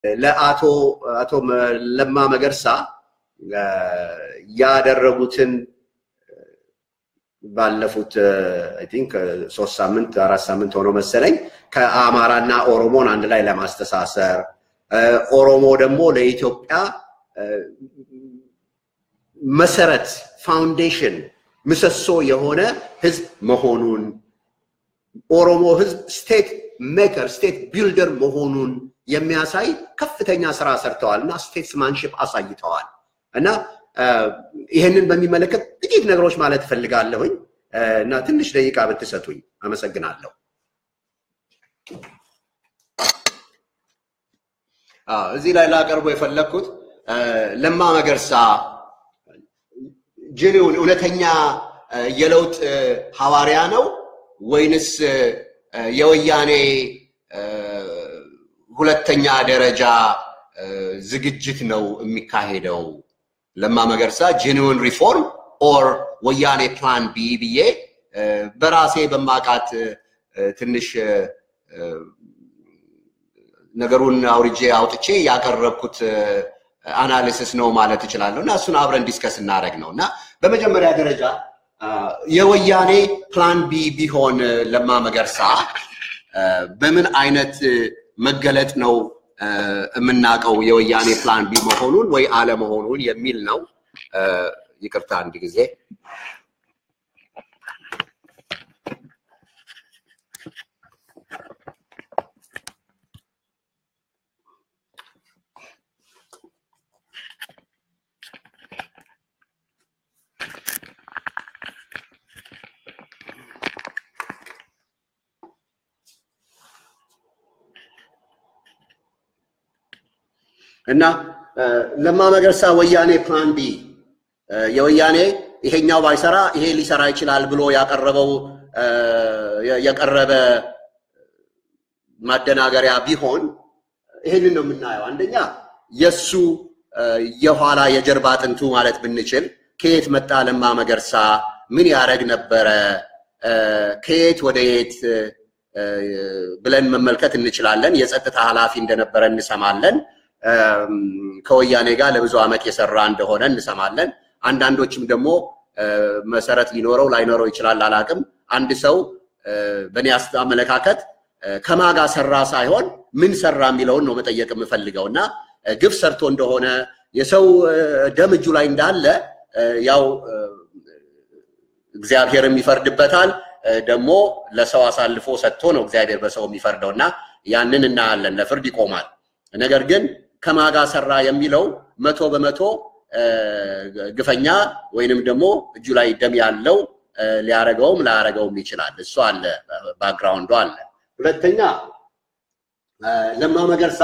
ለአቶ አቶ ለማ መገርሳ ያደረጉትን ባለፉት አይ ቲንክ ሶስት ሳምንት አራት ሳምንት ሆኖ መሰለኝ ከአማራና ኦሮሞን አንድ ላይ ለማስተሳሰር ኦሮሞ ደግሞ ለኢትዮጵያ መሰረት ፋውንዴሽን ምሰሶ የሆነ ህዝብ መሆኑን ኦሮሞ ህዝብ ስቴት ሜከር ስቴት ቢልደር መሆኑን የሚያሳይ ከፍተኛ ስራ ሰርተዋል እና ስቴትስማንሽፕ አሳይተዋል እና ይህንን በሚመለከት ጥቂት ነገሮች ማለት እፈልጋለሁኝ እና ትንሽ ደቂቃ ብትሰጡኝ አመሰግናለሁ። እዚህ ላይ ላቀርቦ የፈለግኩት ለማ መገርሳ ጅኒውን እውነተኛ የለውጥ ሐዋርያ ነው ወይንስ የወያኔ ሁለተኛ ደረጃ ዝግጅት ነው የሚካሄደው? ለማ መገርሳ ጄኒውን ሪፎርም ኦር ወያኔ ፕላን ቢ ብዬ በራሴ በማቃት ትንሽ ነገሩን አውርጄ አውጥቼ ያቀረብኩት አናሊሲስ ነው ማለት እችላለሁ እና እሱን አብረን ዲስከስ እናደረግ ነው እና በመጀመሪያ ደረጃ የወያኔ ፕላን ቢ ቢሆን ለማ መገርሳ በምን አይነት መገለጥ ነው የምናውቀው የወያኔ ፕላን ቢ መሆኑን ወይ አለመሆኑን የሚል ነው። ይቅርታ አንድ ጊዜ እና ለማ መገርሳ ወያኔ ፕላን ቢ የወያኔ ይሄኛው ባይሰራ ይሄ ሊሰራ ይችላል ብሎ ያቀረበው የቀረበ ማደናገሪያ ቢሆን ይሄንን ነው የምናየው። አንደኛ የእሱ የኋላ የጀርባ አጥንቱ ማለት ብንችል ከየት መጣ ለማ መገርሳ፣ ምን ያደረግ ነበረ፣ ከየት ወደ የት ብለን መመልከት እንችላለን። የጸጥታ ኃላፊ እንደነበረ እንሰማለን። ከወያኔ ጋር ለብዙ ዓመት የሰራ እንደሆነ እንሰማለን። አንዳንዶችም ደግሞ መሰረት ሊኖረው ላይኖረው ይችላል፣ አላቅም። አንድ ሰው በእኔ አመለካከት ከማጋ ሰራ ሳይሆን ምን ሰራ የሚለውን ነው መጠየቅ የምፈልገው እና ግፍ ሰርቶ እንደሆነ የሰው ደም እጁ ላይ እንዳለ ያው እግዚአብሔርም ይፈርድበታል። ደግሞ ለሰው አሳልፎ ሰጥቶ ነው እግዚአብሔር በሰው የሚፈርደው እና ያንን እናያለን። ለፍርድ ይቆማል። ነገር ግን ከማጋ ሰራ የሚለው መቶ በመቶ ግፈኛ ወይንም ደግሞ እጁ ላይ ደም ያለው ሊያረገውም ላያረገውም ይችላል። እሱ አለ፣ ባክግራውንዱ አለ። ሁለተኛ ለማ መገርሳ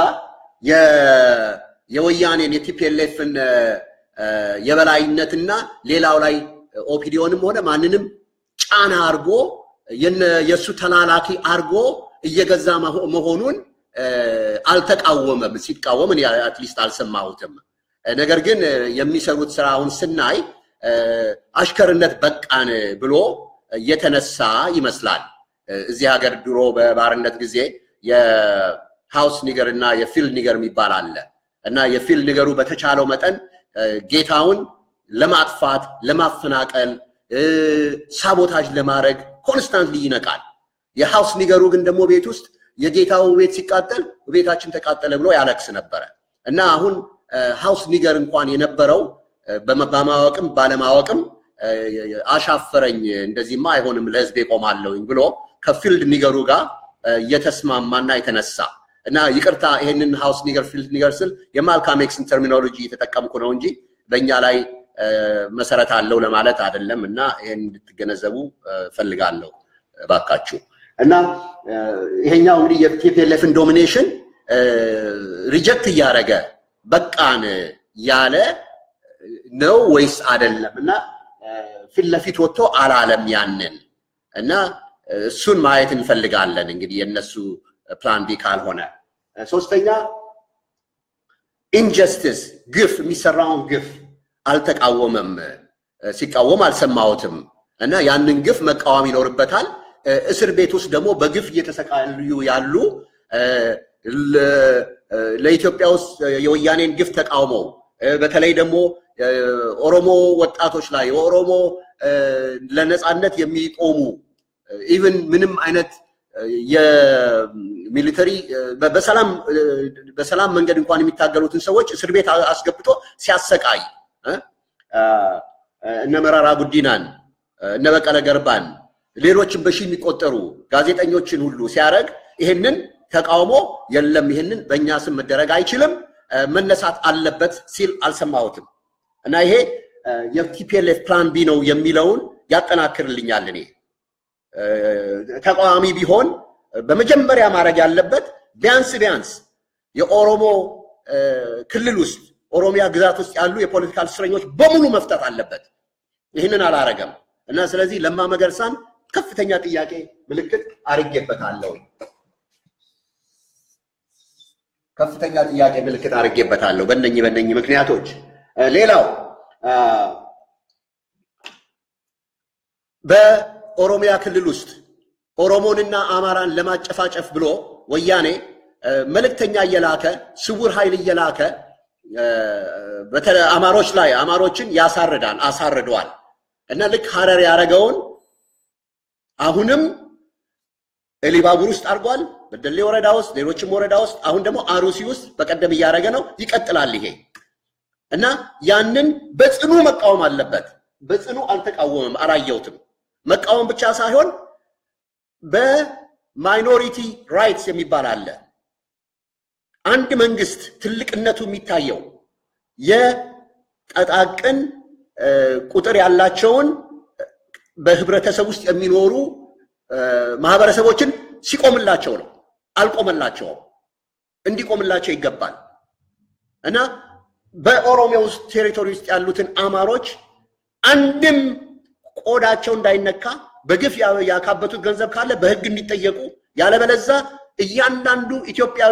የወያኔን የቲፒኤልኤፍን የበላይነትና ሌላው ላይ ኦፒዲዮንም ሆነ ማንንም ጫና አርጎ የእሱ ተላላኪ አርጎ እየገዛ መሆኑን አልተቃወመም። ሲቃወም እኔ አትሊስት አልሰማሁትም። ነገር ግን የሚሰሩት ስራውን ስናይ አሽከርነት በቃን ብሎ የተነሳ ይመስላል። እዚህ ሀገር ድሮ በባርነት ጊዜ የሃውስ ኒገር እና የፊልድ ኒገር የሚባል አለ እና የፊልድ ኒገሩ በተቻለው መጠን ጌታውን ለማጥፋት፣ ለማፈናቀል፣ ሳቦታጅ ለማድረግ ኮንስታንትሊ ይነቃል። የሃውስ ኒገሩ ግን ደግሞ ቤት ውስጥ የጌታው ቤት ሲቃጠል ቤታችን ተቃጠለ ብሎ ያለቅስ ነበረ እና አሁን ሃውስ ኒገር እንኳን የነበረው በማወቅም ባለማወቅም አሻፈረኝ፣ እንደዚህማ አይሆንም፣ ለህዝቤ ቆማለሁኝ ብሎ ከፊልድ ኒገሩ ጋር የተስማማና የተነሳ እና ይቅርታ ይሄንን ሃውስ ኒገር ፊልድ ኒገር ስል የማልካም ኤክስን ተርሚኖሎጂ የተጠቀምኩ ነው እንጂ በእኛ ላይ መሰረት አለው ለማለት አይደለም እና ይሄን እንድትገነዘቡ ፈልጋለሁ ባካችሁ። እና ይሄኛው እንግዲህ የቲፒኤልኤፍን ዶሚኔሽን ሪጀክት እያደረገ በቃን ያለ ነው ወይስ አይደለም? እና ፊት ለፊት ወጥቶ አላለም ያንን እና እሱን ማየት እንፈልጋለን። እንግዲህ የእነሱ ፕላን ቢ ካልሆነ ሶስተኛ ኢንጀስቲስ ግፍ የሚሰራውን ግፍ አልተቃወመም። ሲቃወም አልሰማሁትም። እና ያንን ግፍ መቃወም እስር ቤት ውስጥ ደግሞ በግፍ እየተሰቃዩ ያሉ ለኢትዮጵያ ውስጥ የወያኔን ግፍ ተቃውመው በተለይ ደግሞ ኦሮሞ ወጣቶች ላይ የኦሮሞ ለነፃነት የሚቆሙ ኢቭን ምንም አይነት የሚሊተሪ በሰላም በሰላም መንገድ እንኳን የሚታገሉትን ሰዎች እስር ቤት አስገብቶ ሲያሰቃይ እነ መራራ ጉዲናን እነ በቀለ ገርባን ሌሎችን በሺህ የሚቆጠሩ ጋዜጠኞችን ሁሉ ሲያደርግ ይህንን ተቃውሞ የለም ይህንን በእኛ ስም መደረግ አይችልም መነሳት አለበት ሲል አልሰማሁትም እና ይሄ የቲፒኤልኤፍ ፕላን ቢ ነው የሚለውን ያጠናክርልኛል። እኔ ተቃዋሚ ቢሆን በመጀመሪያ ማድረግ ያለበት ቢያንስ ቢያንስ የኦሮሞ ክልል ውስጥ ኦሮሚያ ግዛት ውስጥ ያሉ የፖለቲካል እስረኞች በሙሉ መፍታት አለበት። ይህንን አላረገም እና ስለዚህ ለማ መገርሳን ከፍተኛ ጥያቄ ምልክት አርጌበታለሁ። ከፍተኛ ጥያቄ ምልክት አድርጌበታለሁ በእነኚህ በእነኚህ ምክንያቶች። ሌላው በኦሮሚያ ክልል ውስጥ ኦሮሞንና አማራን ለማጨፋጨፍ ብሎ ወያኔ መልእክተኛ እየላከ ስውር ኃይል እየላከ አማሮች ላይ አማሮችን ያሳርዳል አሳርደዋል እና ልክ ሀረር ያደረገውን አሁንም ኤሊባቡር ውስጥ አድርጓል። በደሌ ወረዳ ውስጥ፣ ሌሎችም ወረዳ ውስጥ፣ አሁን ደግሞ አሩሲ ውስጥ በቀደም እያደረገ ነው። ይቀጥላል ይሄ እና ያንን በጽኑ መቃወም አለበት። በጽኑ አልተቃወመም፣ አላየሁትም። መቃወም ብቻ ሳይሆን በማይኖሪቲ ራይትስ የሚባል አለ። አንድ መንግስት ትልቅነቱ የሚታየው የጠጣቅን ቁጥር ያላቸውን በህብረተሰብ ውስጥ የሚኖሩ ማህበረሰቦችን ሲቆምላቸው ነው። አልቆመላቸውም። እንዲቆምላቸው ይገባል እና በኦሮሚያ ውስጥ ቴሪቶሪ ውስጥ ያሉትን አማሮች አንድም ቆዳቸው እንዳይነካ በግፍ ያካበቱት ገንዘብ ካለ በህግ እንዲጠየቁ፣ ያለበለዛ እያንዳንዱ ኢትዮጵያዊ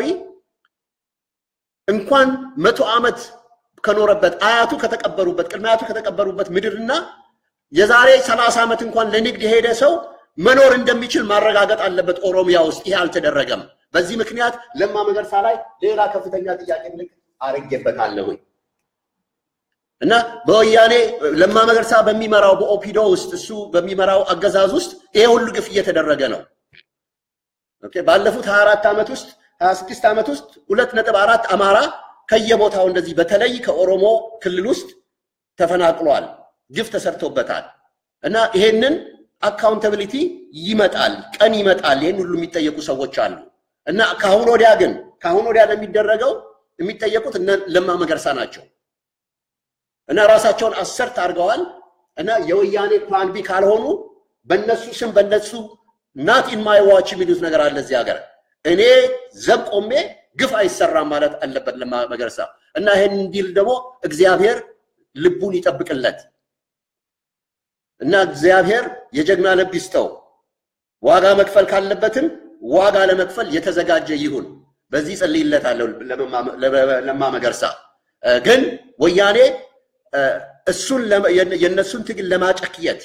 እንኳን መቶ ዓመት ከኖረበት አያቱ ከተቀበሩበት ቅድመ አያቱ ከተቀበሩበት ምድርና የዛሬ ሰላሳ ዓመት እንኳን ለንግድ የሄደ ሰው መኖር እንደሚችል ማረጋገጥ አለበት። ኦሮሚያ ውስጥ ይሄ አልተደረገም። በዚህ ምክንያት ለማ መገርሳ ላይ ሌላ ከፍተኛ ጥያቄ ምልክት አርጌበታለሁ እና በወያኔ ለማ መገርሳ በሚመራው በኦፒዶ ውስጥ እሱ በሚመራው አገዛዝ ውስጥ ይሄ ሁሉ ግፍ እየተደረገ ነው። ኦኬ ባለፉት 24 ዓመት ውስጥ 26 ዓመት ውስጥ ሁለት ነጥብ አራት አማራ ከየቦታው እንደዚህ በተለይ ከኦሮሞ ክልል ውስጥ ተፈናቅሏል። ግፍ ተሰርቶበታል እና ይሄንን አካውንታቢሊቲ ይመጣል፣ ቀን ይመጣል። ይህን ሁሉ የሚጠየቁ ሰዎች አሉ እና ከአሁን ወዲያ ግን ከአሁን ወዲያ ለሚደረገው የሚጠየቁት እነ ለማ መገርሳ ናቸው እና ራሳቸውን አሰርት አድርገዋል እና የወያኔ ፕላን ቢ ካልሆኑ በነሱ ስም በነሱ ናት ኢን ማይ ዋች የሚሉት ነገር አለ እዚህ ሀገር። እኔ ዘብ ቆሜ ግፍ አይሰራም ማለት አለበት ለማ መገርሳ እና ይህን እንዲል ደግሞ እግዚአብሔር ልቡን ይጠብቅለት እና እግዚአብሔር የጀግና ልብ ይስጠው። ዋጋ መክፈል ካለበትም ዋጋ ለመክፈል የተዘጋጀ ይሁን። በዚህ ጸልይለታለሁ ለማ መገርሳ። ግን ወያኔ እሱን የእነሱን ትግል ለማጨክየት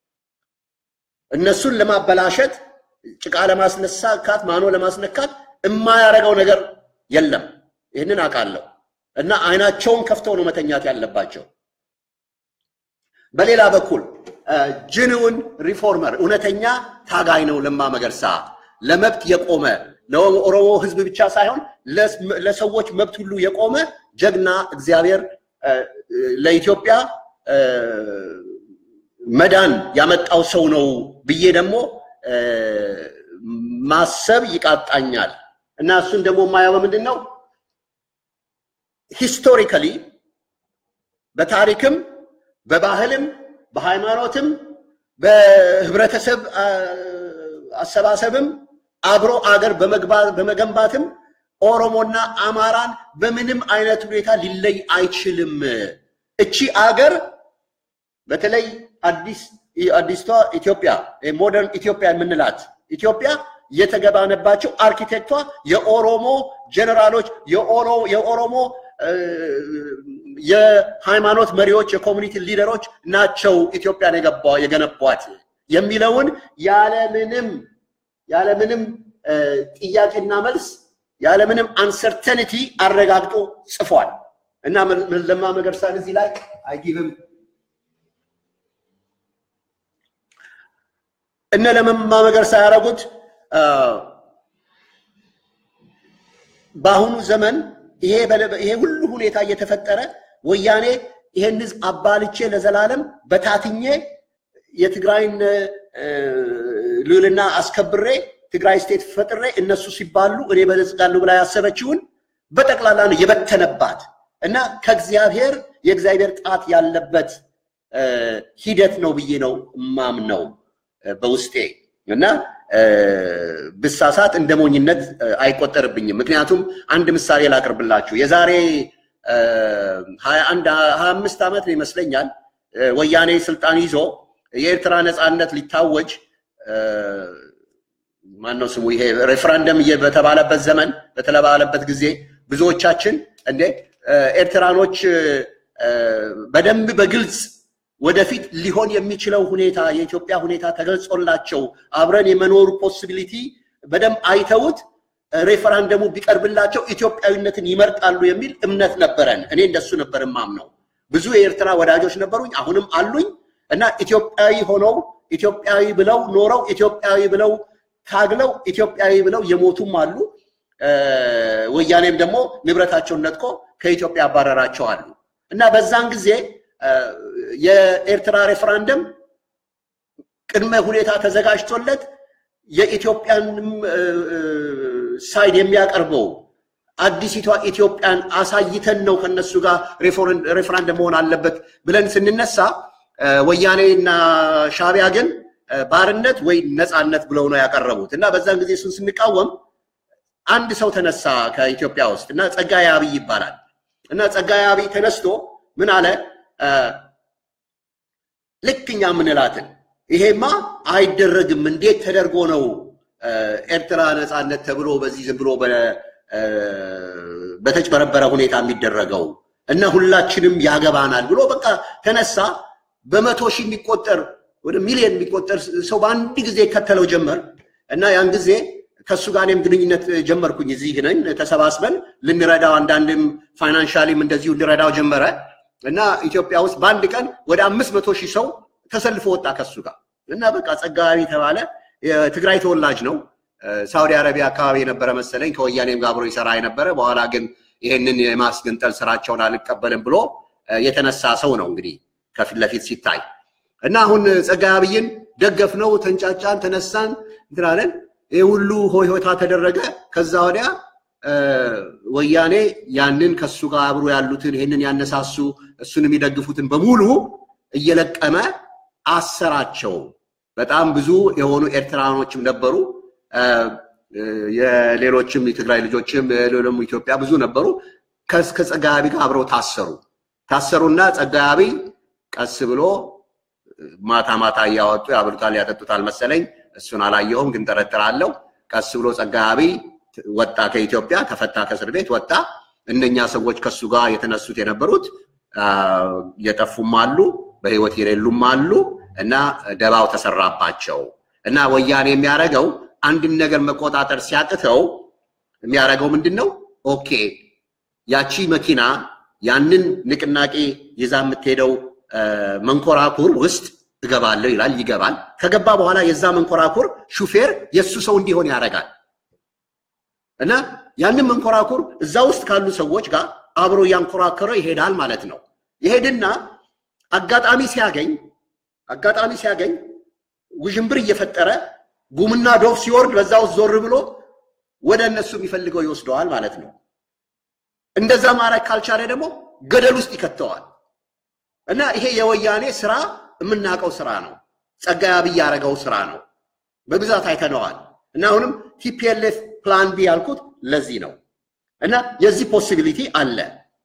እነሱን ለማበላሸት ጭቃ ለማስነሳካት ማኖ ለማስነካት የማያደርገው ነገር የለም። ይህንን አውቃለሁ እና አይናቸውን ከፍተው ነው መተኛት ያለባቸው። በሌላ በኩል ጅንውን ሪፎርመር እውነተኛ ታጋይ ነው ለማ መገርሳ። ለመብት የቆመ ለኦሮሞ ሕዝብ ብቻ ሳይሆን ለሰዎች መብት ሁሉ የቆመ ጀግና እግዚአብሔር ለኢትዮጵያ መዳን ያመጣው ሰው ነው ብዬ ደግሞ ማሰብ ይቃጣኛል እና እሱን ደግሞ የማየው በምንድን ነው ሂስቶሪካሊ በታሪክም በባህልም በሃይማኖትም በህብረተሰብ አሰባሰብም አብሮ አገር በመገንባትም ኦሮሞና አማራን በምንም አይነት ሁኔታ ሊለይ አይችልም። እቺ አገር በተለይ አዲስ አዲስቷ ኢትዮጵያ ሞደርን ኢትዮጵያ የምንላት ኢትዮጵያ የተገባነባቸው አርኪቴክቷ የኦሮሞ ጀነራሎች የኦሮሞ የሃይማኖት መሪዎች የኮሚኒቲ ሊደሮች ናቸው ኢትዮጵያን የገነቧት የሚለውን ያለምንም ያለምንም ጥያቄና መልስ ያለምንም አንሰርተኒቲ አረጋግጦ ጽፏል እና ለማ መገርሳን እዚህ ላይ አይጊቭም እነ ለማ መገርሳ ያደረጉት በአሁኑ ዘመን ይሄ ሁሉ ሁኔታ እየተፈጠረ ወያኔ ይሄን ህዝብ አባልቼ ለዘላለም በታትኜ የትግራይን ልዕልና አስከብሬ ትግራይ ስቴት ፈጥሬ እነሱ ሲባሉ እኔ በለጽጋለሁ ብላ ያሰበችውን በጠቅላላ ነው የበተነባት እና ከእግዚአብሔር የእግዚአብሔር ጣት ያለበት ሂደት ነው ብዬ ነው ማምነው በውስጤ እና ብሳሳት እንደ ሞኝነት አይቆጠርብኝም። ምክንያቱም አንድ ምሳሌ ላቅርብላችሁ። የዛሬ ሀያ አንድ ሀያ አምስት ዓመት ነው ይመስለኛል ወያኔ ስልጣን ይዞ የኤርትራ ነፃነት ሊታወጅ ማነው ስሙ ይሄ ሬፍራንደም በተባለበት ዘመን በተባለበት ጊዜ ብዙዎቻችን እንዴ ኤርትራኖች በደንብ በግልጽ ወደፊት ሊሆን የሚችለው ሁኔታ የኢትዮጵያ ሁኔታ ተገልጾላቸው አብረን የመኖር ፖሲቢሊቲ በደንብ አይተውት ሬፈራንደሙ ቢቀርብላቸው ኢትዮጵያዊነትን ይመርጣሉ የሚል እምነት ነበረን። እኔ እንደሱ ነበር ማምነው። ብዙ የኤርትራ ወዳጆች ነበሩኝ፣ አሁንም አሉኝ እና ኢትዮጵያዊ ሆነው ኢትዮጵያዊ ብለው ኖረው ኢትዮጵያዊ ብለው ታግለው ኢትዮጵያዊ ብለው የሞቱም አሉ። ወያኔም ደግሞ ንብረታቸውን ነጥቆ ከኢትዮጵያ ያባረራቸው አሉ እና በዛን ጊዜ የኤርትራ ሬፈራንደም ቅድመ ሁኔታ ተዘጋጅቶለት የኢትዮጵያንም ሳይድ የሚያቀርበው አዲሲቷ ኢትዮጵያን አሳይተን ነው ከነሱ ጋር ሬፈራንደም መሆን አለበት ብለን ስንነሳ ወያኔ እና ሻቢያ ግን ባርነት ወይ ነፃነት ብለው ነው ያቀረቡት እና በዛን ጊዜ እሱን ስንቃወም አንድ ሰው ተነሳ ከኢትዮጵያ ውስጥ እና ጸጋዬ አብይ ይባላል እና ጸጋዬ አብይ ተነስቶ ምን አለ ልክ እኛ የምንላትን ይሄማ አይደረግም፣ እንዴት ተደርጎ ነው ኤርትራ ነፃነት ተብሎ በዚህ ዝም ብሎ በተጭበረበረ ሁኔታ የሚደረገው እና ሁላችንም ያገባናል ብሎ በቃ ተነሳ። በመቶ ሺህ የሚቆጠር ወደ ሚሊዮን የሚቆጠር ሰው በአንድ ጊዜ ይከተለው ጀመር እና ያን ጊዜ ከእሱ ጋር እኔም ግንኙነት ጀመርኩኝ። እዚህ ነን ተሰባስበን ልንረዳው አንዳንድም ፋይናንሻሊም እንደዚሁ ልረዳው ጀመረ እና ኢትዮጵያ ውስጥ በአንድ ቀን ወደ አምስት መቶ ሺህ ሰው ተሰልፎ ወጣ ከሱ ጋር እና በቃ ጸጋቢ የተባለ የትግራይ ተወላጅ ነው። ሳውዲ አረቢያ አካባቢ የነበረ መሰለኝ ከወያኔም ጋር አብሮ ይሰራ የነበረ በኋላ ግን ይህንን የማስገንጠል ስራቸውን አልቀበልም ብሎ የተነሳ ሰው ነው እንግዲህ ከፊት ለፊት ሲታይ እና አሁን ጸጋዬ አብይን ደገፍነው፣ ተንጫጫን፣ ተነሳን እንትናለን። ይህ ሁሉ ሆይሆታ ተደረገ። ከዛ ወዲያ ወያኔ ያንን ከሱ ጋር አብሮ ያሉትን ይህንን ያነሳሱ እሱን የሚደግፉትን በሙሉ እየለቀመ አሰራቸው። በጣም ብዙ የሆኑ ኤርትራኖችም ነበሩ። የሌሎችም የትግራይ ልጆችም ደግሞ ኢትዮጵያ ብዙ ነበሩ። ከጸጋዬ አብይ ጋር አብረው ታሰሩ። ታሰሩና ጸጋዬ አብይ ቀስ ብሎ ማታ ማታ እያወጡ ያብሉታል፣ ያጠጡታል መሰለኝ። እሱን አላየሁም፣ ግን ጠረጥራለሁ። ቀስ ብሎ ጸጋዬ አብይ ወጣ ከኢትዮጵያ፣ ተፈታ፣ ከእስር ቤት ወጣ። እነኛ ሰዎች ከሱ ጋር የተነሱት የነበሩት የጠፉም አሉ፣ በህይወት የሌሉም አሉ እና ደባው ተሰራባቸው እና ወያኔ የሚያደርገው አንድን ነገር መቆጣጠር ሲያቅተው የሚያደርገው ምንድን ነው? ኦኬ ያቺ መኪና ያንን ንቅናቄ ይዛ የምትሄደው መንኮራኩር ውስጥ እገባለሁ ይላል። ይገባል። ከገባ በኋላ የዛ መንኮራኩር ሹፌር የእሱ ሰው እንዲሆን ያደርጋል እና ያንን መንኮራኩር እዛ ውስጥ ካሉ ሰዎች ጋር አብሮ እያንኮራከረ ይሄዳል ማለት ነው። ይሄድና አጋጣሚ ሲያገኝ አጋጣሚ ሲያገኝ ውዥንብር እየፈጠረ ጉምና ዶፍ ሲወርድ በዛ ውስጥ ዞር ብሎ ወደ እነሱ የሚፈልገው ይወስደዋል ማለት ነው። እንደዛ ማድረግ ካልቻለ ደግሞ ገደል ውስጥ ይከተዋል። እና ይሄ የወያኔ ስራ የምናውቀው ስራ ነው። ጸጋዬ አብይ ያደረገው ስራ ነው። በብዛት አይተነዋል። እና አሁንም ቲፒኤልኤፍ ፕላን ቢ ያልኩት ለዚህ ነው። እና የዚህ ፖሲቢሊቲ አለ።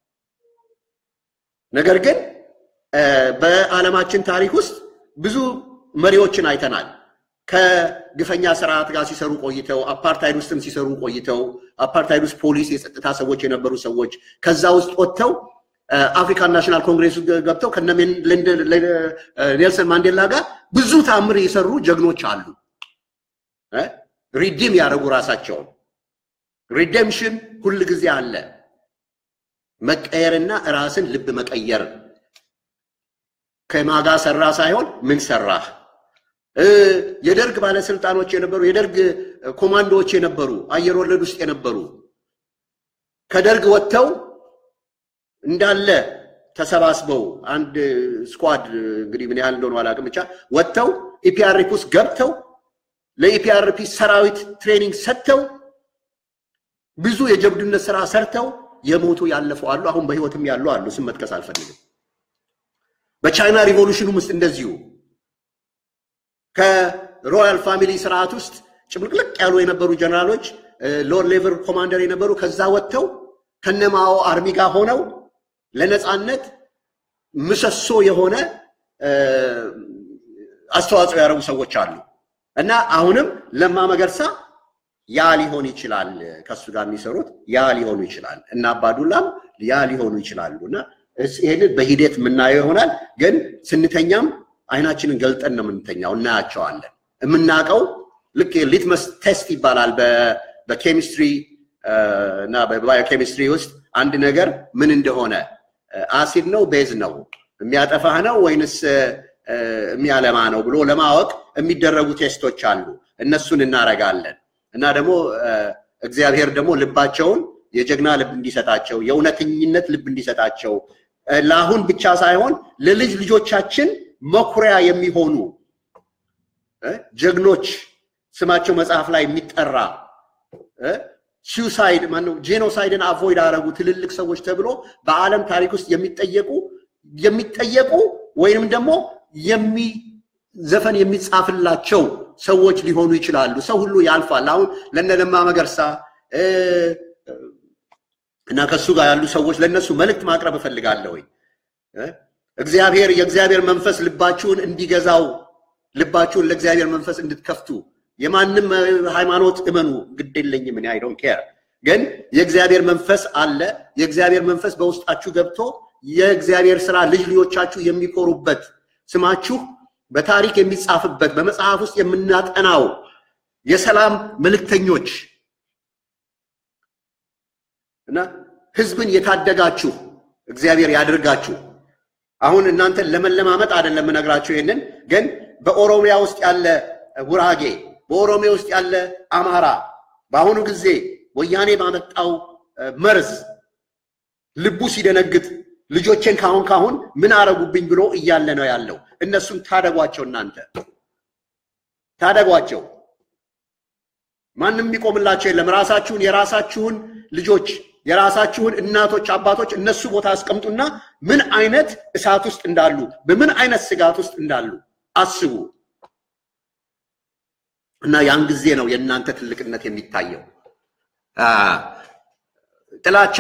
ነገር ግን በዓለማችን ታሪክ ውስጥ ብዙ መሪዎችን አይተናል። ከግፈኛ ስርዓት ጋር ሲሰሩ ቆይተው አፓርታይድ ውስጥም ሲሰሩ ቆይተው አፓርታይድ ውስጥ ፖሊስ፣ የጸጥታ ሰዎች የነበሩ ሰዎች ከዛ ውስጥ ወጥተው አፍሪካን ናሽናል ኮንግሬስ ገብተው ከነ ኔልሰን ማንዴላ ጋር ብዙ ታምር የሰሩ ጀግኖች አሉ። ሪዲም ያደረጉ ራሳቸውን ሪዴምሽን ሁል ጊዜ አለ። መቀየርና ራስን ልብ መቀየር ከማጋ ሰራ ሳይሆን ምን ሰራህ። የደርግ ባለስልጣኖች የነበሩ የደርግ ኮማንዶዎች የነበሩ አየር ወለድ ውስጥ የነበሩ ከደርግ ወጥተው እንዳለ ተሰባስበው አንድ ስኳድ እንግዲህ ምን ያህል እንደሆነ አላውቅም፣ ብቻ ወጥተው ኢፒአርፒ ውስጥ ገብተው ለኢፒአርፒ ሰራዊት ትሬኒንግ ሰጥተው ብዙ የጀብዱነት ስራ ሰርተው የሞቱ ያለፉ አሉ። አሁን በህይወትም ያሉ አሉ። ስም መጥቀስ አልፈልግም። በቻይና ሪቮሉሽኑም ውስጥ እንደዚሁ ከሮያል ፋሚሊ ስርዓት ውስጥ ጭምልቅልቅ ያሉ የነበሩ ጀነራሎች ሎር ሌቨል ኮማንደር የነበሩ ከዛ ወጥተው ከነማኦ አርሚ ጋር ሆነው ለነፃነት ምሰሶ የሆነ አስተዋጽኦ ያደረጉ ሰዎች አሉ እና አሁንም ለማ መገርሳ ያ ሊሆን ይችላል። ከሱ ጋር የሚሰሩት ያ ሊሆኑ ይችላል እና አባዱላም ያ ሊሆኑ ይችላሉ እና ይህንን በሂደት የምናየው ይሆናል። ግን ስንተኛም አይናችንን ገልጠን ነው የምንተኛው፣ እናያቸዋለን። የምናውቀው ልክ ሊትመስ ቴስት ይባላል በኬሚስትሪ እና በባዮኬሚስትሪ ውስጥ አንድ ነገር ምን እንደሆነ አሲድ ነው ቤዝ ነው የሚያጠፋህ ነው ወይንስ የሚያለማ ነው ብሎ ለማወቅ የሚደረጉ ቴስቶች አሉ። እነሱን እናረጋለን እና ደግሞ እግዚአብሔር ደግሞ ልባቸውን የጀግና ልብ እንዲሰጣቸው የእውነተኝነት ልብ እንዲሰጣቸው ለአሁን ብቻ ሳይሆን ለልጅ ልጆቻችን መኩሪያ የሚሆኑ ጀግኖች ስማቸው መጽሐፍ ላይ የሚጠራ ሱሳይድ ማነው ጄኖሳይድን አቮይድ አደረጉ ትልልቅ ሰዎች ተብሎ በዓለም ታሪክ ውስጥ የሚጠየቁ የሚጠየቁ ወይንም ደግሞ የሚ ዘፈን የሚጻፍላቸው ሰዎች ሊሆኑ ይችላሉ። ሰው ሁሉ ያልፋል። አሁን ለነ ለማ መገርሳ እና ከሱ ጋር ያሉ ሰዎች ለነሱ መልእክት ማቅረብ እፈልጋለሁ። እግዚአብሔር የእግዚአብሔር መንፈስ ልባችሁን እንዲገዛው ልባችሁን ለእግዚአብሔር መንፈስ እንድትከፍቱ የማንም ሃይማኖት እመኑ፣ ግድ የለኝም እኔ አይ ዶንት ኬር። ግን የእግዚአብሔር መንፈስ አለ። የእግዚአብሔር መንፈስ በውስጣችሁ ገብቶ የእግዚአብሔር ስራ ልጅ ልጆቻችሁ የሚኮሩበት ስማችሁ በታሪክ የሚጻፍበት በመጽሐፍ ውስጥ የምናጠናው የሰላም መልእክተኞች እና ህዝብን የታደጋችሁ እግዚአብሔር ያድርጋችሁ። አሁን እናንተን ለመለማመጥ አይደለም የምነግራችሁ። ይህንን ግን በኦሮሚያ ውስጥ ያለ ጉራጌ፣ በኦሮሚያ ውስጥ ያለ አማራ በአሁኑ ጊዜ ወያኔ ባመጣው መርዝ ልቡ ሲደነግጥ ልጆቼን ካሁን ካሁን ምን አረጉብኝ ብሎ እያለ ነው ያለው። እነሱን ታደጓቸው፣ እናንተ ታደጓቸው። ማንም የሚቆምላቸው የለም። ራሳችሁን የራሳችሁን ልጆች የራሳችሁን እናቶች፣ አባቶች እነሱ ቦታ አስቀምጡና ምን አይነት እሳት ውስጥ እንዳሉ በምን አይነት ስጋት ውስጥ እንዳሉ አስቡ እና ያን ጊዜ ነው የእናንተ ትልቅነት የሚታየው። ጥላቻ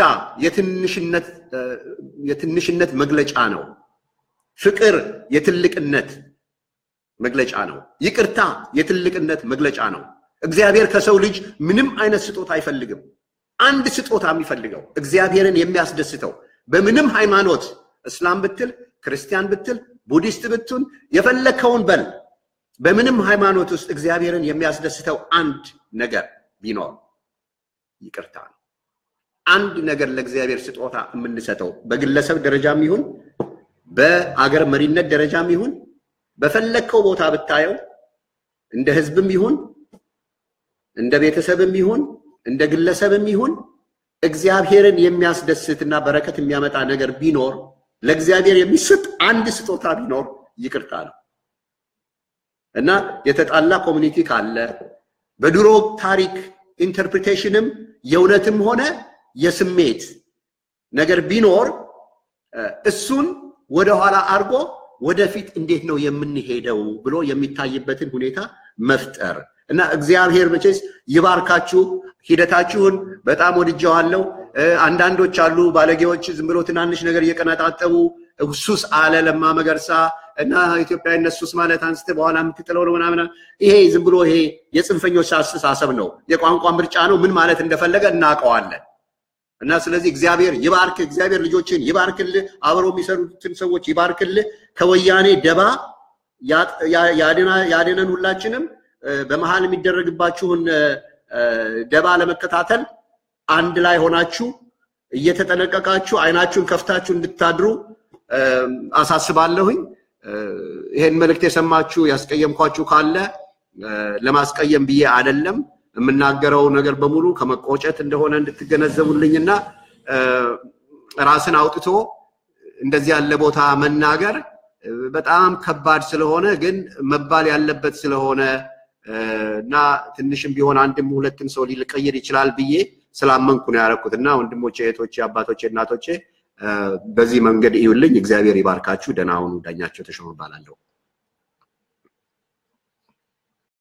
የትንሽነት መግለጫ ነው። ፍቅር የትልቅነት መግለጫ ነው። ይቅርታ የትልቅነት መግለጫ ነው። እግዚአብሔር ከሰው ልጅ ምንም አይነት ስጦታ አይፈልግም። አንድ ስጦታ የሚፈልገው እግዚአብሔርን የሚያስደስተው በምንም ሃይማኖት እስላም ብትል፣ ክርስቲያን ብትል፣ ቡዲስት ብትል፣ የፈለከውን በል በምንም ሃይማኖት ውስጥ እግዚአብሔርን የሚያስደስተው አንድ ነገር ቢኖር ይቅርታ ነው። አንድ ነገር ለእግዚአብሔር ስጦታ የምንሰጠው በግለሰብ ደረጃም ይሁን በአገር መሪነት ደረጃም ይሁን በፈለግከው ቦታ ብታየው እንደ ህዝብም ይሁን እንደ ቤተሰብም ይሁን እንደ ግለሰብም ይሁን እግዚአብሔርን የሚያስደስትና በረከት የሚያመጣ ነገር ቢኖር ለእግዚአብሔር የሚሰጥ አንድ ስጦታ ቢኖር ይቅርታ ነው እና የተጣላ ኮሚኒቲ ካለ በድሮ ታሪክ ኢንተርፕሪቴሽንም የእውነትም ሆነ የስሜት ነገር ቢኖር እሱን ወደኋላ አድርጎ ወደፊት እንዴት ነው የምንሄደው ብሎ የሚታይበትን ሁኔታ መፍጠር እና እግዚአብሔር መቼስ ይባርካችሁ። ሂደታችሁን በጣም ወድጀዋለሁ። አንዳንዶች አሉ ባለጌዎች ዝም ብሎ ትናንሽ ነገር እየቀነጣጠቡ ሱስ አለ ለማ መገርሳ እና ኢትዮጵያዊነት ሱስ ማለት አንስተ በኋላ የምትጥለው ነው ምናምን። ይሄ ዝም ብሎ ይሄ የጽንፈኞች አስተሳሰብ ነው፣ የቋንቋ ምርጫ ነው። ምን ማለት እንደፈለገ እናውቀዋለን። እና ስለዚህ እግዚአብሔር ይባርክ፣ እግዚአብሔር ልጆችን ይባርክልህ፣ አብረው የሚሰሩትን ሰዎች ይባርክልህ፣ ከወያኔ ደባ ያድነን ሁላችንም። በመሀል የሚደረግባችሁን ደባ ለመከታተል አንድ ላይ ሆናችሁ እየተጠነቀቃችሁ አይናችሁን ከፍታችሁ እንድታድሩ አሳስባለሁኝ። ይሄን መልእክት የሰማችሁ ያስቀየምኳችሁ ካለ ለማስቀየም ብዬ አይደለም። የምናገረው ነገር በሙሉ ከመቆጨት እንደሆነ እንድትገነዘቡልኝና ራስን አውጥቶ እንደዚህ ያለ ቦታ መናገር በጣም ከባድ ስለሆነ ግን መባል ያለበት ስለሆነ እና ትንሽም ቢሆን አንድም ሁለትም ሰው ሊቀይር ይችላል ብዬ ስላመንኩ ነው ያደረኩት እና ወንድሞቼ፣ እህቶቼ፣ አባቶቼ፣ እናቶቼ በዚህ መንገድ እዩልኝ። እግዚአብሔር ይባርካችሁ። ደህና ሁኑ። ዳኛቸው ተሾመ እባላለሁ።